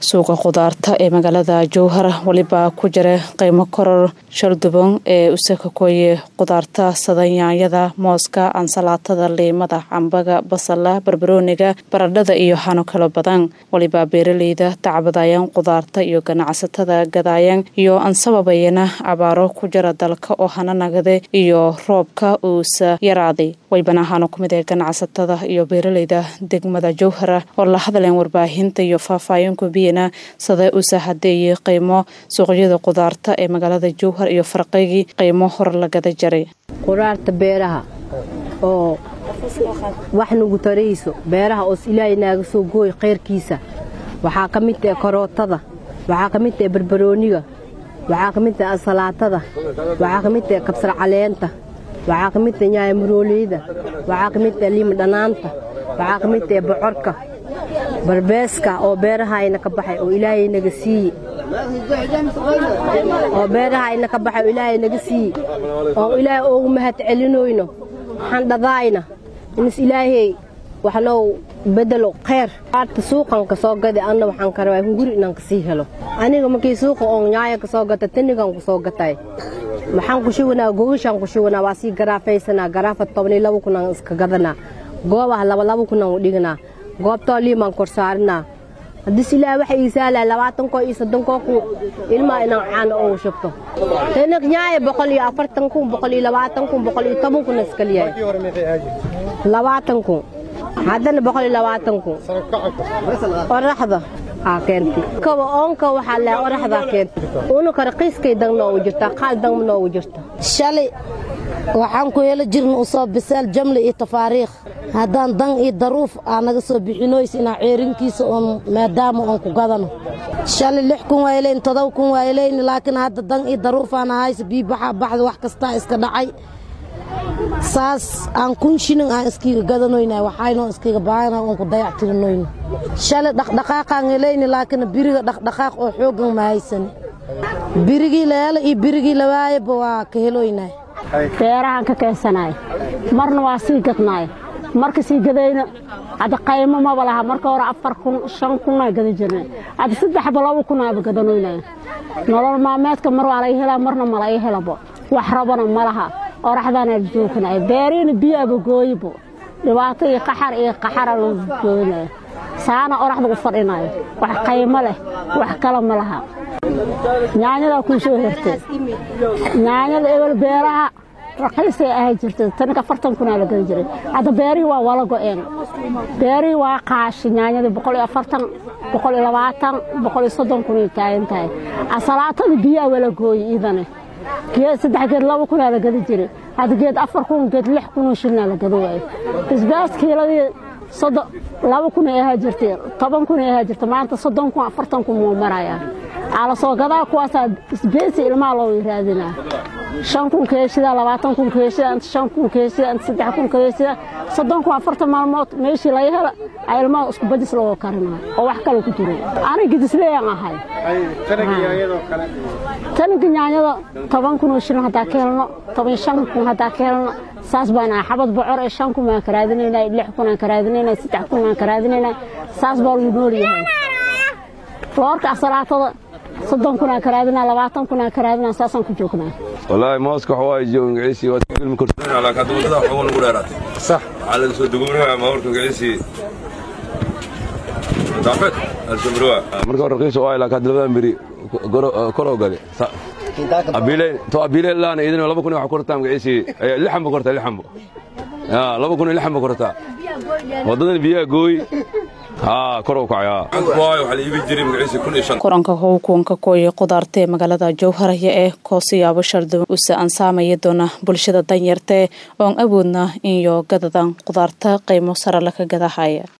suuqa khudaarta ee magaalada jowhar weliba ku jira qiimo koror shalduban ee usakakoye khudaarta sida yaanyada mooska ansalaatada liimada cambaga basala barbarooniga baradhada iyo xano kalo badan weliba beeraleyda tacbadayaan khudaarta iyo ganacsatada gadaayan iyo ansababayana abaaro ku jira dalka oo hana nagade iyo roobka uusa yaraaday waybana ahaano kumid ee ganacsatada iyo beeraleyda degmada jowhara oo la hadleen warbaahinta iyo faahfaahin kubiyana sida usa hadeeyey qiimo suuqyada khudaarta ee magaalada jowhar iyo farqigii qiimo hor lagada jaray khudaarta beeraha oo wax nagu tarayso beeraha oos ilaahay naaga soo gooy khayrkiisa waxaa ka mid tahe karootada waxaa ka mid tahe barbarooniga waxaa ka mid tahe ansalaatada waxaa ka mid tahe kabsar caleenta waxaa ka mid tahe nyaaya marooleyda waxaa ka mid tahe liima dhanaanta waxaa ka mid tahe bocorka barbeeska oo beerahayna ka baxay oo ilaahay naga siiye oo beerahayna ka baxay oo ilaahay naga siiye oo ilaahay oogu mahad celinoyno xandhadaayna inis ilaahay wax noo bedelo kheyr aarta suuqan ka soo gada anna waxaan ka rabaa hunguri inaan kasii helo aniga markii suuqa oon nyaaya ka soo gata tanigan ku soo gatay maxaan ku shubanaa gogashaan ku shubanaa waa sii garaafaysanaa garaafa tobanii laba kunaan iska gadanaa goobaha labalaba kunaan u dhiganaa goobtoo liimaan kor saarinaa haddis ilaah waxa ii saalaa labaatankoo iyo soddonkoo kun ilmaa inaan caano oogu shubto tanak nyaaya boqol iyo afartan kun boqol iyo labaatan kun boqol iyo toban kun iskaliyahay labaatan kun haddana boqol iyo labaatan kun oraxda aa keentay kaba oonka waxaa leh oraxdaa keentay unuka raqiiskay dang noogu jirtaa qaal dang noogu jirta shalay waxaan ku helo jirna usoo bisaal jamle iyo tafaariikh haddaan dan iyo daruuf aa naga soo bixinoys inaa ceerinkiisa oon maadaama oon ku gadano shalay lix kun waa helayn todoba kun waa helayn laakiin hadda dan iyo daruufaan ahayse bii baxaa baxda wax kastaa iska dhacay saas aan kun shilin aan iskiga gadanoyna waxaynoo iskiga baahana oon ku dayactirinoyno shalay dhaqdhaqaaqaan helayni laakiin biriga dhaqdhaqaaq oo xooggan ma haysani birigii la helo iyo birigii la waayaba waa ka heloynaa beerahaan ka keensanaay marna waa sii gadnaay marka sii gadayna hadda qaymo maba laha marka hore afar kun shan kunaa gada jirna hadda saddexba laba kunaaba gadanoynaya nolol maalmeedka mar waa laga helaa marna ma laga helabo wax rabana ma laha oraxdaana joognaay beeriina biyaaba gooyibo dhibaato iyo qaxar iyo qaxara la gooynaya saana oraxda u fadhinayo wax qaymo leh wax kale ma laha nyaanyadaa kuu soo hertay nyaanyada ebel beeraha raqiisay ahay jirtay tanika afartan kunaa la gada jiray hadda beerihii waa wala go'een beerihii waa qaashi nyaanyadii boqol iyo afartan boqol iyo labaatan boqol iyo soddon kunay taagan tahay asalaatada biyaa wala gooyi iidane geed saddex geed laba kunaa la gada jiray hadda geed afar kun geed lix kunoo shilnaa la gada waayo isbaaskiiladii soddon laba kun ay ahaa jirtay toban kun ay ahaa jirtay maanta soddon kun afartan kun muu marayaa aa la soo gadaa kuwaasaa isbeesi ilmaha loo raadinaa shan kun keeshida labaatan kun keeshida inta shan kun keeshida inta saddex kun keeshida soddon kun afartan maalmood meeshii laga hela aa ilmaha isku badis looga karinaa oo wax kale ku jiro aniga gidisleeyaan ahay taniga nyaanyada toban kun oo shilin haddaa ka helno toban shan kun haddaa ka helno saas baan ahay xabad bocor ee shan kun baan ka raadinaynaa lix kun aan ka raadinaynaa saddex kun aan ka raadinaynaa saas baa lagu nool yahay loorka asalaatada soddon kun aan ka raadinaa labaatan kun aan ka raadinaa saasaan ku joognaa wallaahi mooska waxa waaye joogangiciisii waa ilmi korsanaa laakiin hadda waddada waxooga nagu dheeraatay sax waxaa laga soo duguminayaa maawarka giciisii daafeed alsamruwa marka hore raqiis oo ay laakiin hadda labadan beri koroo gale abiileen to abiileen laana idin laba kun waxa kortaa magiciisii lixan ba kortaa lixan ba laba kun lixan ba kortaa waddadan biyaha gooy kulanka howkuwanka kooye khudaarta ee magaalada jowharaya ee koosiyaabo sharduban usa ansaamaya doona bulshada danyartae oon awoodna inyo gadadan khudaarta qiimo sare laka gadahaya